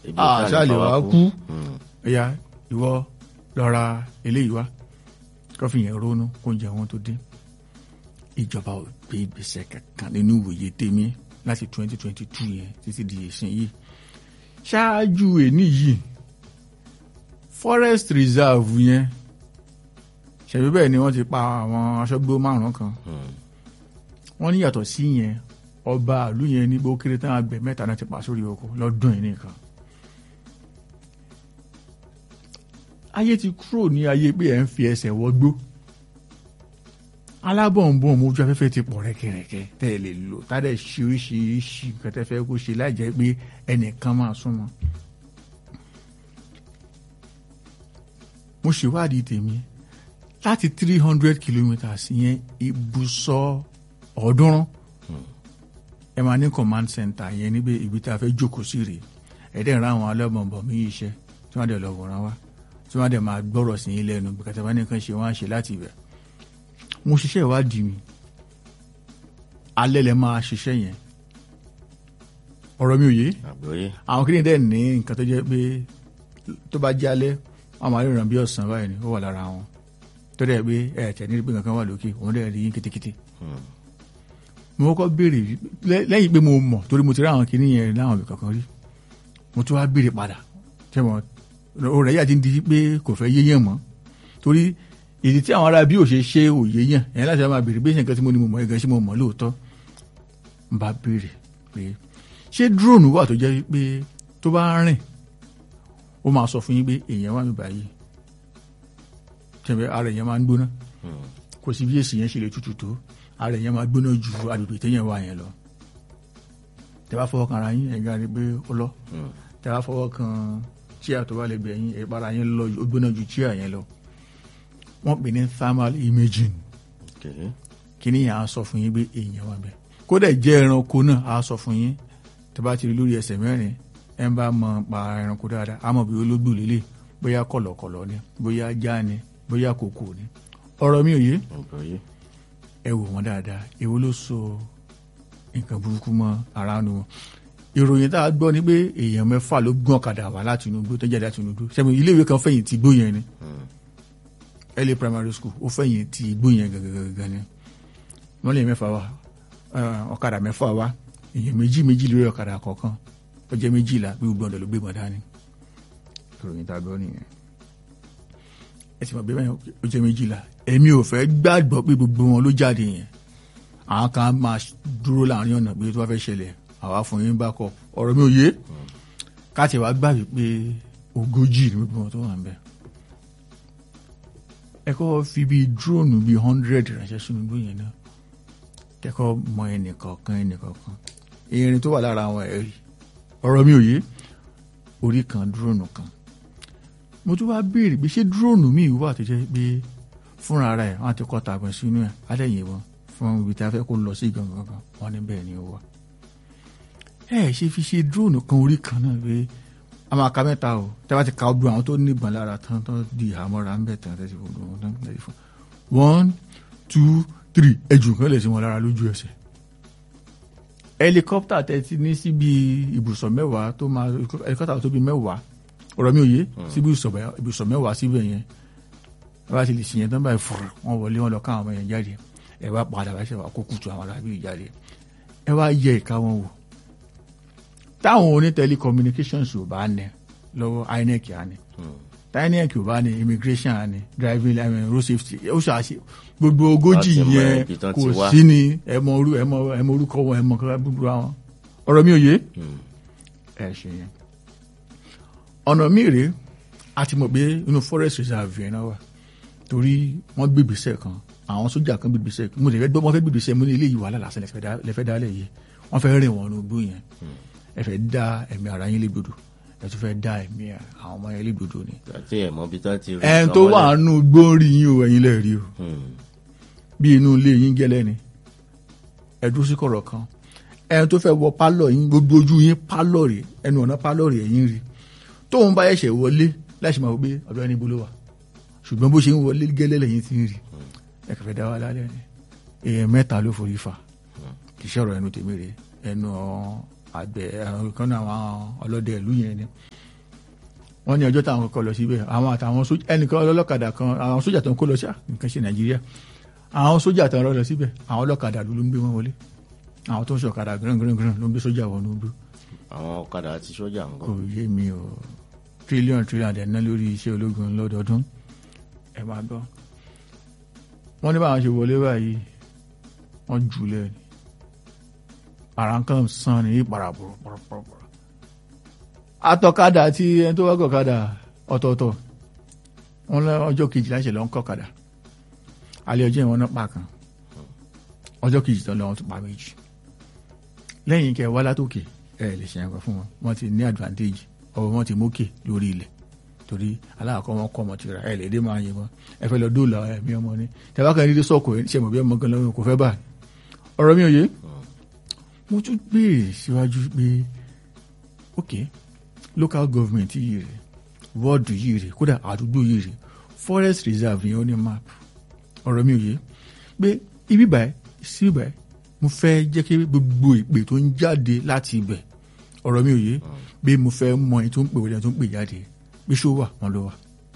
Ebi ò ṣáà lè àṣàlè pa wá wa kú. kú Mm. ẹ̀yà ìwọ lọ ra eléyìí wá kọfí yẹn ronú kó ń jẹ wọn tó dé ìjọba ò gbé ìgbésẹ̀ kankan nínú ìwòye tèmi láti twenty twenty two yẹn títí di ìsìn yìí ṣáájú èní yìí forest reserve yẹn ṣẹ̀bí bẹ́ẹ̀ ni wọ́n ti pa àwọn aṣọ́gbó márùn-ún kan Mm. wọ́n ní yàtọ̀ sí yẹn ọba ìlú yẹn ní bó kéré tán àgbẹ̀ mẹ́ta náà ti pa sórí oko lọ́dún yìí nìkan. ayé ti kúrò ní ayé pé ẹ̀ ń fi ẹsẹ̀ wọgbó alábọ̀nbọ̀n mojú afẹ́fẹ́ ti pọ̀ rẹ́kẹrẹ́kẹ́ tẹ́ ẹ lè lò tá dẹ̀ ṣe oríṣiríṣi nǹkan tẹ́ fẹ́ kó ṣe láì jẹ́ pé ẹnìkan máa súnmọ́. mo ṣèwádìí tèmi láti three hundred kilometres yẹn ibùsọ̀ ọ̀ọ́dúnrún ẹ máa ní command center yẹn níbi ibi tí a fẹ́ jókòó sí rèé ẹ̀dẹ̀ ń ra àwọn alẹ́bọ̀nbọ̀n mí iṣẹ́ tí wọ́n dẹ̀ lọ wòran wá tí wọ́n dẹ̀ máa gbọ́rọ̀ sí yín lẹ́nu bí kàtàbá nìkan ṣe wọ́n á ṣe láti ibẹ̀ mo ṣiṣẹ́ ìwádìí mi alẹ́ lẹ máa ṣiṣẹ́ yẹn ọ̀rọ̀ mi ò yé àgbọ́yé àwọn kìnìún dẹ̀ ní nǹkan tó jẹ́ pé tó bá jẹ́ alẹ́ wọ́n máa ríran bí ọ̀sán báyìí ni ó wà lára wọn tó dẹ̀ pé ẹ̀ẹ̀tẹ̀ ní pé nǹkan wà lókè òun dẹ̀ rí yín kétékété Mm. mo kọ́kọ́ béèrè lẹ́- lẹ́yìn pé mo mọ̀ torí mo ti rí àwọn kìnìún yẹn láwọn ibì kankan rí mo tún wá béèrè padà tẹ́mọ̀ o rẹ̀ yà ti ń di pé kò fẹ́ yéyàn mọ́ torí ìdí tí àwọn ará bí ò ṣe ṣe òye yàn ẹ̀yìn láti máa béèrè bí ṣe nǹkan tí mo ní mo mọ̀ ẹ̀gàn ṣé mo mọ̀ lóòótọ́ n bá béèrè pé ṣé drone wà tó jẹ́ pé tó bá rìn ó máa sọ fún yín pé èèyàn wà mí báyìí tẹ̀wé ara èèyàn máa ń gbóná Mm. kò sí bí èsì yẹn ṣe lè tutù tó ara èèyàn máa gbóná ju agbègbè téèyàn wà yẹn lọ tẹ bá fọwọ́ kan ara yín ẹ̀gá rí pé ó lọ Mm. tẹ bá fọwọ́ kan chíà tó bá lè gbẹ̀ yín ìpara yín lọ ó gbóná ju chíà yẹn lọ wọ́n pè ní thermal imaging Okay. kíní yẹn á sọ fún yín pé èèyàn wà bẹ́ẹ̀ kódà jẹ́ ẹranko náà á sọ fún yín tẹ bá ti rí lórí ẹsẹ̀ mẹ́rin ẹ ń bá mọ pa ẹranko dáadáa á mọ̀ bí ológbò lélẹ̀ bóyá kọ̀lọ̀kọ̀lọ̀ ni bóyá ajá ni bóyá kòkò ni ọ̀rọ̀ mi ò yé àgbọ́yé ẹ wò wọn dáadáa èwo ló so nǹkan burúkú mọ́ ara nu wọn ìròyìn tá a gbọ́ ni pé èèyàn mẹ́fà ló gbọ́n ọ̀kadà wá láti inú igbó tó jáde láti inú igbó sẹ́mi iléèwé kan fẹ̀yìn ti igbó yẹn ni Mm. early primary school ó fẹ̀yìn ti igbó yẹn gangan ni wọ́n lè mẹ́fà wá eh, ọ̀kadà mẹ́fà wá èèyàn méjì méjì lórí ọ̀kadà kọ̀ọ̀kan ó jẹ́ méjìlá bí gbogbo ọ̀dọ̀ ló gbé mọ̀ dání ìròyìn tá a gbọ́ nìyẹn ẹ ti mọ̀ bí bẹ́ẹ̀ ó jẹ́ méjìlá èmi ò fẹ́ gbàgbọ́ pé gbogbo wọn ló jáde yẹn àwọn kan máa dúró láàrin ọ̀nà pé tó bá fẹ́ ṣẹlẹ̀ àwa fún yín bá kọ ọ̀rọ̀ mi ò yé káàtì wá gbà wípé ogójì ní gbogbo wọn tó wà ń bẹ̀ ẹ kọ́ fi bíi drone bíi hundred ránṣẹ́ sínú igbó yẹn náà kẹ́kọ̀ọ́ mọ ẹnìkọ̀ọ̀kan ẹnìkọ̀ọ̀kan irin tó wà lára àwọn ẹ̀rí ọ̀rọ̀ mi ò yé orí kan drone kan mo tún wá béèrè pé ṣé drone mi wà tó jẹ́ pé fúnra ara ẹ̀ wọ́n á ti kọ́ tàgbọ̀n sínú ẹ̀ alẹ́yìn wọn fún ibi tí a fẹ́ kó lọ sí gangan kan wọ́n ní bẹ́ẹ̀ ni ó wà. ẹ ṣe fi ṣe drone kan orí kan náà pé a máa ka mẹ́ta o tí a bá ti ka ọdún àwọn tó níbọn lára tán tó di ìhámọ́ra ń bẹ̀ tán tẹ́sí fún wọn tán tẹ́sí fún one two three ẹjù kan lè sí wọn lára lójú ẹsẹ̀ helicopter tẹ́tí ní síbi ibùsọ̀ mẹ́wàá tó máa helicopter tó bí mẹ́wàá ọ̀rọ̀ mi ò yé síbi ibùsọ̀ mẹ́wàá síbẹ̀ yẹn ẹ bá ti lè ṣìyẹn tán báyìí fúru wọn wọlé wọn lọ ká àwọn ọmọ yẹn jáde ẹ wá padà wá ṣe wà kó kùtù àwọn arábìrì jáde ẹ wá yẹ ìka wọn wò táwọn oní telecommunications ò bá ní lọ́wọ́ inec á ní inec ò bá ní immigration á ní driving I mean, road safety ó ṣàṣe gbogbo ogójì Láti mọ yẹn ibi tán kò ti wá. sí ni ẹ mọ orú ẹ mọ ẹ mọ orúkọ wọn ẹ mọ kọlá gbogbo àwọn ọ̀rọ̀ mi ò yé ẹ ṣe yẹn ọ̀nà mi rèé a ti mọ̀ pé inú forest reserve yẹn náà wà torí wọ́n gbègbèsẹ̀ kan àwọn sójà kan gbègbèsẹ̀ mo lè fẹ́ gbọ́ wọ́n fẹ́ gbègbèsẹ̀ mo ní ilé yìí wàhálà lásán lẹ́fẹ́ dálẹ̀ yìí wọ́n fẹ́ rìn wọ́n nùgbò yẹn ẹ fẹ́ dá ẹ̀mí ara yín légbodò ẹ tún fẹ́ dá ẹ̀mí àwọn ọmọ yẹn légbodò ni. àti ẹ̀ mọ́ bí tá ti rí ẹn nǹkan tó wà mọ́lẹ̀. nù gbórí yín o ẹ̀yin lè rí o Hmm. bí inú ilé yín gẹ́lẹ́ ni ẹ dúró sí kọ̀rọ̀ kan ẹn tó fẹ́ wọ pálọ̀ yín gbogbo ojú yín pálọ̀ rè ẹnu ọ̀nà pálọ̀ rè ẹ̀yìn rí tóun bá ẹ̀ṣẹ̀ wọlé láti máa wọ pé ọ̀dọ́ ẹni bolo wà ṣùgbọ́n bó ṣe ń wọlé gẹ́lẹ́ lẹ́yìn tí ń rí ẹ kẹfẹ́ dá wa lálẹ́ ni èèyàn mẹ́ta ló forí fa kì í ṣọ̀rọ̀ ẹnu tèmi rè ẹnu àgbẹ̀ àwọn kan náà àwọn ọlọ́dẹ ìlú yẹn ni wọ́n ní ọjọ́ táwọn kọ́kọ́ lọ síbẹ̀ àwọn àtàwọn sójà ẹnìkan ọlọ́kadà kan àwọn sójà tó ń kó lọ sí nǹkan ṣe nàìjíríà àwọn sójà tó ń rọ́ lọ síbẹ̀ àwọn ọlọ́kadà ló ń gbé wọn wọlé àwọn tó ń ṣọ̀kadà gíràn-gíràn ló ń gbé sójà wọn ló ń gbé àwọn ọ̀kadà àti sójà ń kò kọ́. yé mi o tírílíọ̀nù tírílíọ̀nù dẹ̀ ná lórí iṣẹ́ ológun lọ́dọọdún ẹ máa gbọ́ wọ́n ní báwọn ṣe wọlé báyìí wọ́n jùlẹ̀ ni ara ń kàn sàn ní ìpara pọ̀rọ̀pọ̀rọ̀ atọ́kadà àti ẹni tó wá gọ̀kadà ọ̀tọ̀ọ̀tọ̀ wọ́n lọ ọjọ́ kejì láṣẹ lọ ń kọ̀kadà alẹ́ ọjọ́ ìwọ̀n náà pa kan ọjọ́ kejì tán lọ́wọ́ tó pa méjì lẹ́yìn kẹ wá látòkè ẹ lè ṣe ẹ̀kọ́ fún wọn wọ́n ti ní advantage ọwọ́ wọn ti mókè lórí ilẹ̀ torí aláàkọ́ wọn kọ́ ọmọ ti ra ẹ lè dé máa yẹ wọn ẹ fẹ́ lọ dóòlà ẹ̀mí ọmọ ni tẹ́wákan ní sọ́ọ̀kù ẹ̀ ṣe mọ̀ bí ọmọ gan lọ́wọ́ kò fẹ́ bá ọ̀rọ̀ mi ò yé mo tún béèrè síwájú pé ok local government yìí rè wọ́ọ̀dù yìí rè kódà àdúgbò yìí rè forest reserve yẹn ó ní map ọ̀rọ̀ mi ò yé pé ibi báyìí sí báyìí mo fẹ́ jẹ́ kí gbogbo ìpè tó ń jáde láti ibẹ̀ ọ̀rọ̀ mi ò yé pé mo fẹ́ mọ ẹni tó ń pè wọlé ẹni tó ń pè jáde pé ṣó wà wọn ló wà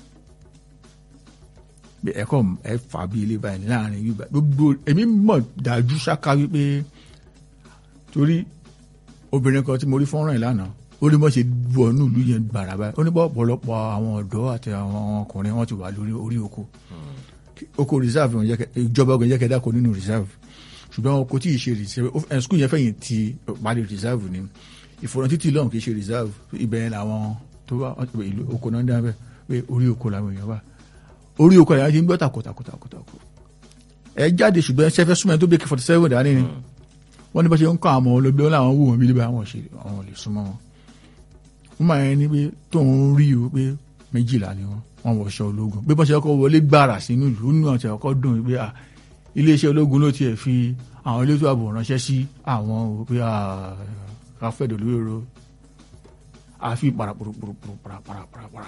pé ẹ̀kọ́ ẹ fà bí ilé báyìí láàrin ibi báyìí gbogbo èmi mọ̀ dájú ṣáká wípé torí obìnrin kan tí mo rí fọ́nrán ẹ̀ lánàá ó ní bọ́ ṣe wọnú ìlú yẹn gbàrà báyìí ó ní bọ́ ọ̀pọ̀lọpọ̀ àwọn ọ̀dọ́ àti àwọn ọkùnrin wọn ti wà lórí orí oko oko reserve wọn jẹ́ kẹ́- ìjọba ọgbọ̀n jẹ́ kẹ́dá kó nínú reserve ṣùgbọ́n oko tí ì ṣe reserve ó- ẹ̀ skul yẹn fẹ̀yìn ti parí reserve ni ìfọ̀rọ̀ títí lọ́hùn kì í ṣe reserve ibẹ̀ yẹn làwọn tó wá ìlú oko náà ń dábẹ́ pé orí oko làwọn èèyàn wà orí oko àyà ti ń gbọ́ takotakotakotakò ẹ jáde ṣùgbọ́n ṣẹfẹ́ súnmọ́ ẹni tó bẹ́ẹ̀ forty seven dání ni wọ́n ní bá ṣe ń kọ́ àwọn olóògbé wọn làwọn wò wọ́n bí lébà àwọn ṣe àwọn ò lè súnmọ́ wọn wọ́n máa ń ní pé tóun rí o pé méjìlá ni wọ́n wọ́n wọṣọ ológun bí wọ́n ṣe kọ́ wọlé gbàrà sínú ìlú nínú àti ọkọ̀ dùn pé à iléeṣẹ́ ológun ló tiẹ̀ fi àwọn elétò ààbò ránṣẹ́ sí àwọn o pé à káfẹ́dọ̀ lórí ro àfi parapòròpòròpòrò paraparapara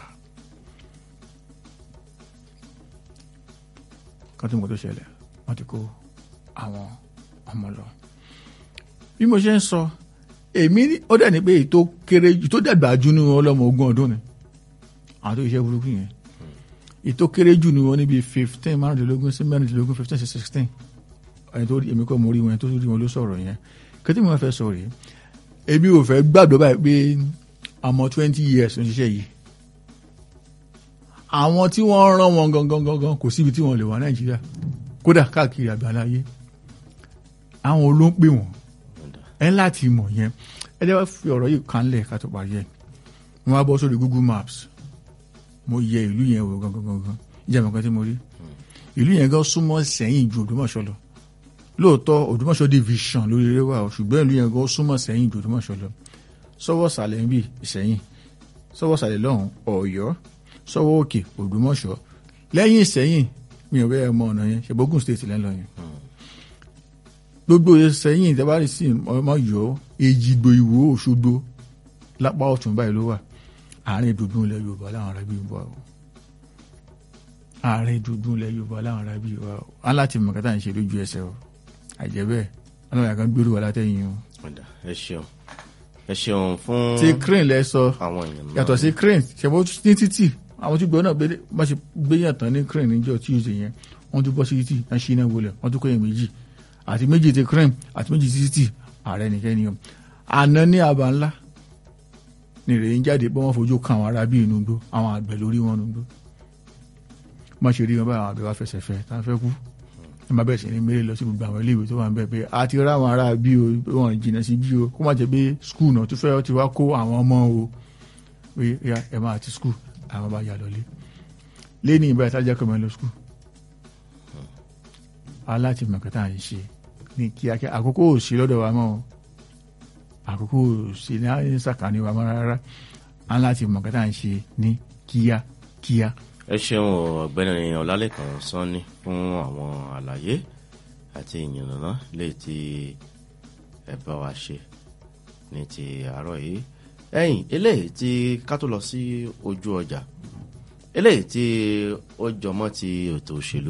kan tí mo tó ṣẹlẹ̀ wọ́n ti kó àwọn ọmọ lọ bí mo ṣe ń sọ èmi ní- ó dẹ̀ ní pé èyí tó kéré jù tó dàgbà jù ní ọlọ́mọ ogún ọdún ni àwọn tó iṣẹ́ burúkú yẹn èyí tó kéré jù ní wọn níbi fifteen márùndínlógún sí mẹ́rìndínlógún fifteen sí sixteen ẹni tó rí èmi kọ́ mo rí wọn ẹni tó rí wọn ló sọ̀rọ̀ yẹn kẹ́tí mo fẹ́ sọ rèé èmi ò fẹ́ gbàgbọ́ báyìí pé ọmọ twenty years ń ṣiṣẹ́ yìí àwọn tí wọ́n rán wọn gangan gangan kò síbi tí wọ́n lè wà nàìjíríà kódà káàkiri àgbáláyé àwọn olóńpè wọn ẹ láti mọ̀ yẹn ẹ jẹ́ wá fi ọ̀rọ̀ yìí kanlẹ̀ ká tó parí ẹ̀ mo wá bọ́ sórí google maps mo yẹ ìlú yẹn wò gangan gangan ìjà mọ̀kan tí mo rí ìlú yẹn gan súnmọ́ sẹ́yìn ju òdùmọ̀ṣọ́ lọ lóòótọ́ òdùmọ̀ṣọ́ division lórí eré wa o ṣùgbọ́n ìlú yẹn gan súnmọ́ sẹ́yìn ju òdùmọ̀ṣọ́ lọ sọ́wọ́ sàlẹ̀ ń bì ìsẹ́yìn sọ́wọ́ sàlẹ̀ lọ́hùn ọ̀yọ́ sọ́wọ́ òkè òdùmọ̀ṣọ́ lẹ́yìn ìsẹ́yìn mi ò bẹ́ẹ̀ mọ ọ̀nà yẹn ṣèbógùn state lẹ́nu yẹn gbogbo sẹ́yìn ìtẹ́bárì sí ọmọ yọ èjìgbò ìwò òṣogbo lápá ọ̀tún báyìí ló wà àárín dùdú ilẹ̀ yorùbá láwọn ará bíi wà o àárín dùdú ilẹ̀ yorùbá láwọn ará bíi wà o aláti mọ̀ kátà ń ṣe lójú ẹsẹ̀ o àìjẹ́ bẹ́ẹ̀ ọlọ́run àkàn gbèrú wà látẹ̀yìn o. Ọ̀dà, ẹ ṣeun ẹ ṣeun fún ti crane lẹ sọ àwọn èèyàn náà yàtọ̀ sí crane ṣẹ̀bọ́ ní títì àwọn tí gbọ́ náà gbé- bá ṣe gbéyàn tán ní crane níjọ́ tuesday yẹn wọ́n tún bọ́ sí títì wọ́n ṣí iná wọlé wọ́n tún kọ́yìn méjì àti méjì ti crane àti méjì ti títì ààrẹ nìkẹ́ ni o àná ní àbá ńlá ní ìrèyìn jáde pé wọ́n fojú kan àwọn ará bíi inú gbó àwọn àgbẹ̀ lórí wọn nùgbó má ṣe rí wọn báyìí àwọn àgbẹ̀ wá fẹsẹ̀ fẹ́ tá a fẹ́ kú ẹ má bẹ̀rẹ̀ sí ní mẹ́rẹ̀ lọ sí gbogbo àwọn iléèwé tó wà ń bẹ̀ pé a ti rá àwọn ará bí o pé wọn jìnnà sí bí o kó má jẹ́ pé skul náà tó fẹ́ ti wá kó àwọn ọmọ o pé ya ẹ máa ti skul àwọn bá yà lọlé lẹ́ni ìbá ìtajà kọ́ mọ́ lọ skul aláti mọ̀kátà ń ṣe ní kíákíá àkókò ò sí lọ́dọ̀ wa mọ́ o àkókò ò sí ní sàkání wa mọ́ rárá aláti mọ̀kátà ń ṣe ní kíákíá. ẹ ṣeun o, ọ̀gbẹ́ni ọlálẹ́kan sanni fún àwọn àlàyé àti ìyànnà lè ti ẹ bá wa ṣe ní ti àárọ̀ yìí ẹ̀yìn eléyìí tí ká tó lọ sí ojú ọjà eléyìí tí ó jọmọ́ ti ètò òṣèlú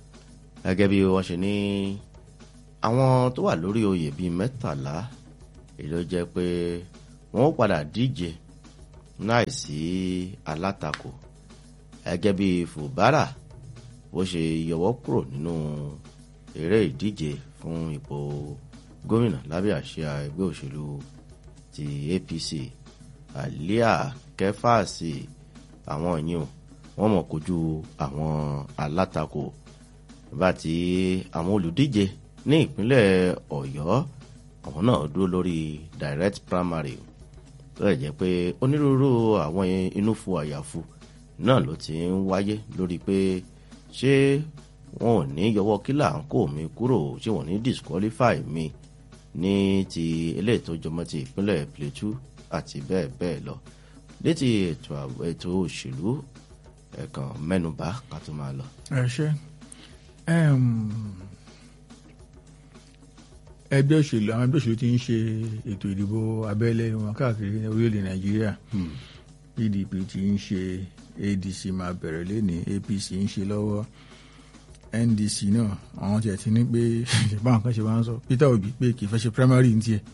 gẹ́gẹ́ bí wọ́n ṣe ní àwọn tó wà lórí oyè bíi mẹ́tàlá èyí ló jẹ́ pé wọ́n ó padà díje láìsí alátakò gẹ́gẹ́ bí Fubara bó ṣe yọwọ́ kúrò nínú eré ìdíje fún ipò gómìnà lábẹ́ àsíá ẹgbẹ́ òṣèlú ti APC Alia Kefasi àwọn yìí wọ́n mọ̀ kojú àwọn alátakò bá ti àwọn olùdíje ní ìpínlẹ̀ Ọ̀yọ́ àwọn náà dúró lórí direct primary tó lè jẹ́ pé onírúurú àwọn inúfu àyàfu náà ló ti ń wáyé lórí pé ṣé wọn ò ní yọwọ́ kílà ń kó mi kúrò ṣé wọn ò ní disqualify mi ní ti eléyìí tó jọmọ́ ti ìpínlẹ̀ Plateau àti bẹ́ẹ̀ bẹ́ẹ̀ lọ létí ètò ètò òṣèlú ẹ̀kan mẹ́nubà ká tó máa lọ. ẹ ṣe ẹgbẹ́ òṣèlú àwọn ẹgbẹ́ òṣèlú ti ń ṣe ètò ìdìbò abẹ́lé wọn káàkiri orílẹ̀-èdè nàìjíríà pdp ti ń ṣe adc máa bẹ̀rẹ̀ lẹ́ni apc ń ṣe lọ́wọ́ ndc náà àwọn tiẹ̀ ti ní pé báwọn kan ṣe máa ń sọ peter obi pé kì í fẹ́ ṣe primary ní tiẹ̀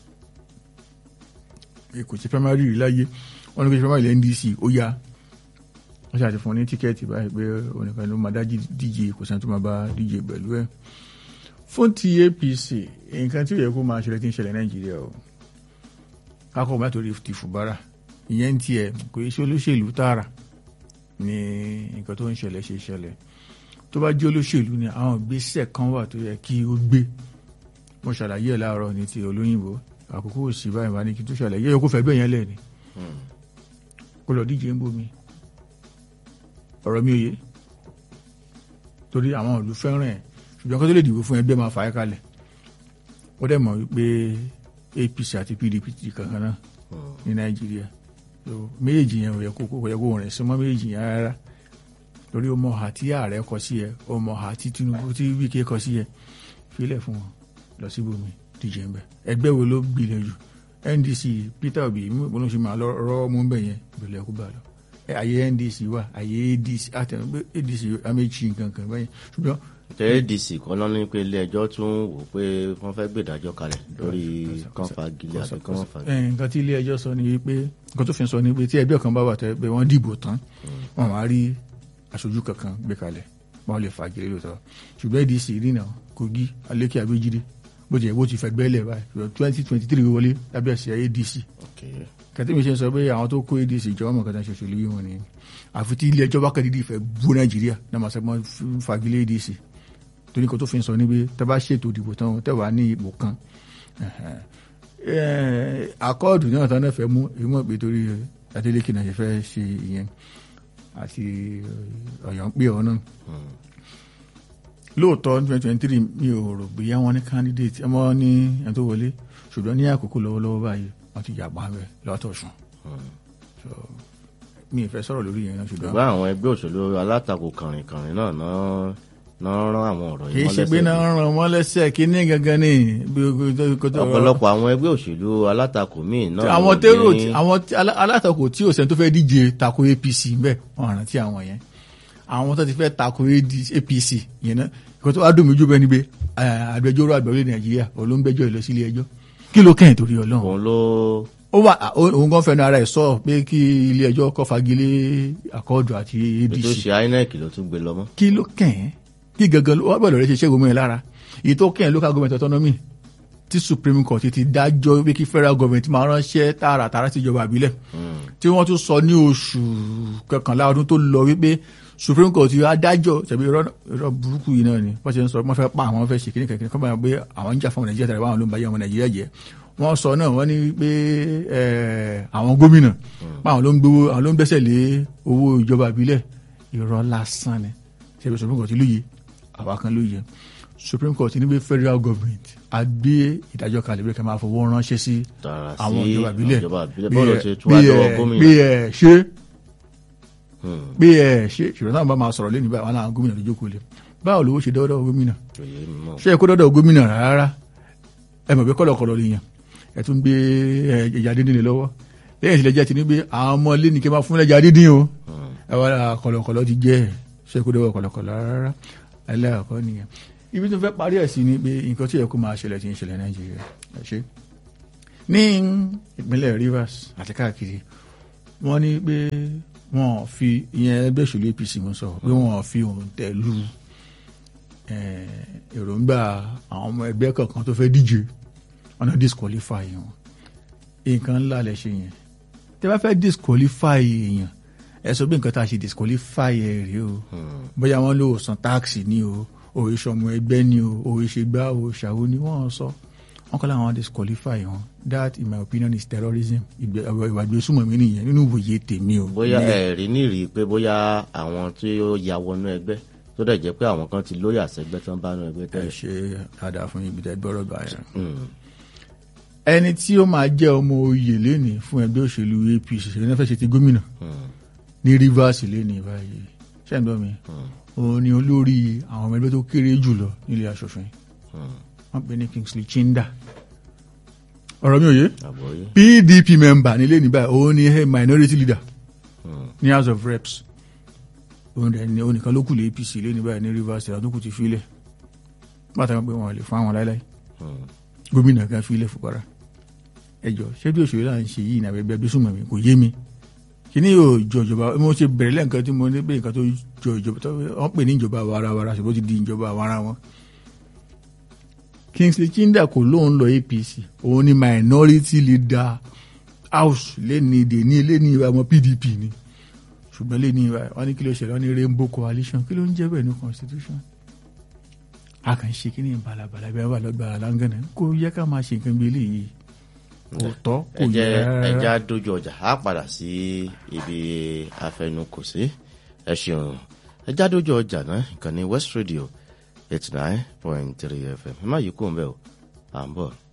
kò ṣe primary rí láyé wọn ní kò ṣe primary lẹ́ ndc ó yá wọ́n ṣe àti fún ní tíkẹ́ẹ̀tì báyìí pé onìkan ló máa dá díje kò sẹ́ni tó máa bá díje pẹ̀lú ẹ̀ fún ti apc nǹkan tí ó yẹ kó máa ṣẹlẹ̀ tí ń ṣẹlẹ̀ nàìjíríà o kákọ́ bá torí ti fùbárà ìyẹn ti ẹ̀ kò yẹ ṣe olóṣèlú tààrà ní nǹkan tó ń ṣẹlẹ̀ ṣe ṣẹlẹ̀ tó bá jẹ́ olóṣèlú ni àwọn ìgbésẹ̀ kan wà tó yẹ kí ó gbé mo ṣàlàyé ẹ̀ láàárọ̀ ní ti olóyìnbó àkókò òsì báyìí wá ní kí n tó ṣàlàyé ẹ̀ kó fẹ́ bẹ́ẹ̀ yẹn lẹ̀ ni kó lọ díje ń bomi ọ̀rọ̀ mi ò yé torí àwọn ìlú fẹ́ràn ẹ̀ ṣùgbọ́n kó tó lè dìbò fún ẹgbẹ́ máa fà á kalẹ̀ ó dẹ̀ mọ̀ wípé APC àti PDP ti kankan náà ní Nàìjíríà méjèèjì yẹn ò yẹ kó kó yẹ kó rìn sí mọ́ méjèèjì yẹn rárá torí ó mọ ọ̀hà tí ààrẹ kọ sí ẹ ó mọ ọ̀hà tí Tinubu tí Wike kọ sí ẹ filẹ̀ fún wọn lọ síbòmí díje ń bẹ ẹgbẹ́ wo ló gbilẹ̀ jù NDC Peter Obi mo ṣe máa lọ rọ́ mú bẹ̀ yẹn ìbẹ̀lẹ̀ kó bá lọ àyè ndc wà àyè adc àtẹnu pé adc améjì nǹkan kan báyìí ṣùgbọ́n. tẹ adc kan lọ ní pé ilé ẹjọ́ tún wò pé wọ́n fẹ́ gbèdájọ́ kalẹ̀ lórí kan fagilé àti kan fagilé. nǹkan tí ilé ẹjọ́ sọ ni wípé nǹkan tó fi sọ ni pé tí ẹgbẹ́ kan bá wà tẹ́ pé wọ́n dìbò tán wọ́n máa rí aṣojú kankan gbé kalẹ̀ wọ́n lè fagilé lóòótọ́ ṣùgbọ́n adc rìnà kogi alékè abéjídé bó ti yẹ bó ti fẹ́ gbẹ́lẹ̀ báyìí twenty twenty three wọlé lábẹ́ àṣẹ adc kẹtí mi ṣe ń sọ pé àwọn tó kó adc ìjọba mọ̀ kẹta ṣoṣo lórí wọn ni àfi tí ilé ẹjọ́ bá kẹ́ dídì fẹ́ bú nàìjíríà náà máa sẹ́gbọ́n fagilé adc torí nǹkan tó fi ń sọ ni pé tẹ́ bá ṣètò ìdìbò tán tẹ́ wàá ní ipò kan akọ́ọ̀dù náà tán náà fẹ́ mú ìmọ̀ pé torí Adeleke náà ṣe fẹ́ ṣe ìyẹn àti ọ̀yọ́ ń pè ọ́ náà lóòótọ́ twenty twenty three mi ò rò bóyá wọn ní candidate ẹ mọ́ ní ẹni tó wọlé ṣùgbọ́n ní àkókò lọ́wọ́lọ́wọ́ báyìí wọ́n ti yàgbá rẹ̀ lọ́tọ̀ọ̀sùn mi ì fẹ́ sọ̀rọ̀ lórí yẹn náà ṣùgbọ́n. ṣùgbọ́n àwọn ẹgbẹ́ òṣèlú alátakò kàrìnkàrìn náà náà rán àwọn ọ̀rọ̀ kì yìí í ṣe pé náà ràn wọ́n lẹ́sẹ̀ kí ní gangan ní. ọ̀pọ̀lọpọ̀ àwọn ẹgbẹ́ òṣèlú alátakò míì náà. àwọn ló tẹ́rò ní- àwọn alátakò tí ò sẹ́ni tó fẹ́ díje tako APC bẹ́ẹ̀ wọ́n rántí àwọn yẹn àwọn tó ti fẹ́ tako APC yẹn náà ìkọ́ tó wá dùn mí jù bẹ́ẹ̀ ni pé agbẹjọ́rò àgbà orílẹ̀ Nàìjíríà olóńgbẹ́jọ́ ìlọ sílé ẹjọ́ kí ló kẹ́yìn torí Ọlọ́run òun ló ó wà òun kan fẹnu ara ẹ̀ sọ pé kí ilé ẹjọ́ kó fagilé àkọọdù àti tó ADC ṣe INEC ló tún gbé lọ mọ́. kí ló kẹ́yìn kí gangan ló wà gbọ́dọ̀ rẹ ṣe ṣẹ́gun mọ́ ẹ lára èyí tó kẹ́yìn local government autonomy tí Supreme Court ti dájọ́ pé kí federal government máa ránṣẹ́ tààràtàrà sí ìjọba àbílẹ̀ tí wọ́n tún sọ ní oṣù kọkànlá ọdún tó lọ wípé Supreme Court yóò adájọ́ tàbí irọ́ burúkú yìí náà ni wọ́n ṣe ń sọ wọ́n fẹ́ pa àwọn fẹ́ ṣe kíní kankan kọ́ báyọ̀ pé àwọn ń jà fún ọmọ Nàìjíríà tàbí àwọn ló ń bá yẹ ọmọ Nàìjíríà jẹ́ wọ́n sọ náà wọ́n ní pé àwọn gómìnà àwọn ló ń gbowó àwọn ló ń gbẹ́sẹ̀ lé owó ìjọba àbílẹ̀ irọ́ lásán ni ṣe Supreme Court lóye àwa kan lóye Supreme Court ní pé federal government á gbé ìdájọ́ kalẹ̀ bí ká máa fowó ránṣẹ́ sí tààrà sí àwọn ìjọba ìbílẹ̀ ìjọba ìbílẹ̀ bí bọ́ọ̀lù ẹ- ṣe tún wá bí lọ́wọ́ ẹ- gómìnà. bí ẹ ṣe Hmm, bí ẹ ṣe ṣùgbọ́n náà bá máa sọ̀rọ̀ lẹ́nu báyìí wọn náà gómìnà ló jókòó lé báwo lówó ṣe dọ́dọ̀ gómìnà kò yé mi mọ́. ṣé ẹ kó dọ́dọ̀ gómìnà rárá ẹ mọ̀ pé kọ́lọ̀kọ́lọ̀ lè yàn ẹ tún gbé ẹ, ẹja dídín lé lọ́wọ́ lẹ́yìn tí lẹ́jà ti ní pé àwọn ọmọ ilé ní kí n máa fún lẹ́jà dídín o ẹ wá lára kọ́lọ̀kọ́lọ̀ ti jẹ́ ẹ ṣé ẹ kó dọ́dọ̀ kọ́lọ̀kọ́lọ̀ rárá ẹlẹ́ẹ̀kọ́ nìyẹn ibi tó fẹ́ parí ẹ̀ sí ni pé nǹkan tí ẹ kó máa ṣẹlẹ̀ ti ń ṣẹlẹ̀ Nàìjíríà ẹ ṣe ní ìpínlẹ̀ Rivers àti káàkiri wọ́n ní pé wọ́n fi ìyẹn ẹgbẹ́ òṣèlú APC mú sọ pé wọ́n fi òun tẹ̀lú eh, èròǹgbà àwọn ọmọ ẹgbẹ́ kọ̀ọ̀kan tó fẹ́ díje ọ̀nà disqualify wọn nǹkan ńlá lẹ ṣe yẹn tẹ bá fẹ́ disqualify èèyàn ẹ sọ pé nǹkan tá a ṣe disqualify ẹ rèé o bóyá wọ́n lò san táàkì ní o òye sọmọ ẹgbẹ́ ní o òye ṣe gbá o ṣàwo ni wọ́n sọ wọ́n kọ́ láwọn disqualify wọn that in my opinion is terrorism ìgbẹ́- ìwà ìgbésùnmọ̀ mi nìyẹn nínú ìwòye tèmi o. bóyá ẹ̀rí nírì pé bóyá àwọn tí ó ya wọnú ẹgbẹ́ tó dẹ̀ jẹ́ pé àwọn kan ti lóyà sẹ́gbẹ́ tán bá nú ẹgbẹ́ ẹ tẹ́lẹ̀. ṣe dáadáa fún ibi tẹ́ gbọ́rọ̀ gbà yẹn. Mm. ẹni tí ó máa jẹ́ ọmọ oyè lénìí fún ẹgbẹ́ òṣèlú APC ṣe ní fẹ́ ṣe ti gómìnà Mm. ní Rivers lénìí báyìí ṣé ń gbọ́ mi òun ni olórí àwọn ọmọ ẹgbẹ́ tó kéré jùlọ nílé aṣòfin Mm. wọ́n pè ní Kingsley Chinda ọ̀rọ̀ mi ò yé àbọ̀yé. PDP member nílé ní báyìí òun ni head minority leader Mm. ní House of Reps òun dẹ̀ ni òun nìkan ló kù lé APC lé ní báyìí ní Rivers ìlànà tó kù ti filẹ̀ bàtà wọn pé wọn lè fún àwọn láíláí Mm. gómìnà kan filẹ̀ fúnpara ẹjọ́ ṣé bí òṣèré là ń ṣe yìí ní abẹ́bẹ́ bí súnmọ́ mi kò yé mi kíní yóò jọ ìjọba mo ṣe bẹ̀rẹ̀ lẹ́ǹkan tí mo ní pé nǹkan tó jọ ìjọba tó wọ́n pè ní ìjọba àwarawara ṣùgbọ́n ó ti di ìjọba àwara wọn. Kingsley Chinda kò lóun lọ APC òun ni minority leader house lẹ́ni ìdè ní lẹ́ni ìwà ọmọ PDP ni ṣùgbọ́n lẹ́ni ìwà wọn ní kí ló ṣẹlẹ̀ wọn ní rainbow coalition kí ló ń jẹ́ bẹ́ẹ̀ ní constitution a kàn ń ṣe kí ni balabala bí wọ́n bá lọ gba aláǹgànà kò yẹ ká máa ṣe nǹkan bí eléyìí kò tọ́ kò ẹ yẹ jẹ́ rárá. ẹ já dojú ọjà á padà sí ibi afẹnukò sí ẹ ṣeun ẹ já dojú ọjà náà ìkànnì West Radio eighty nine point three FM ẹ má yí kó ń bẹ o à ń bọ̀.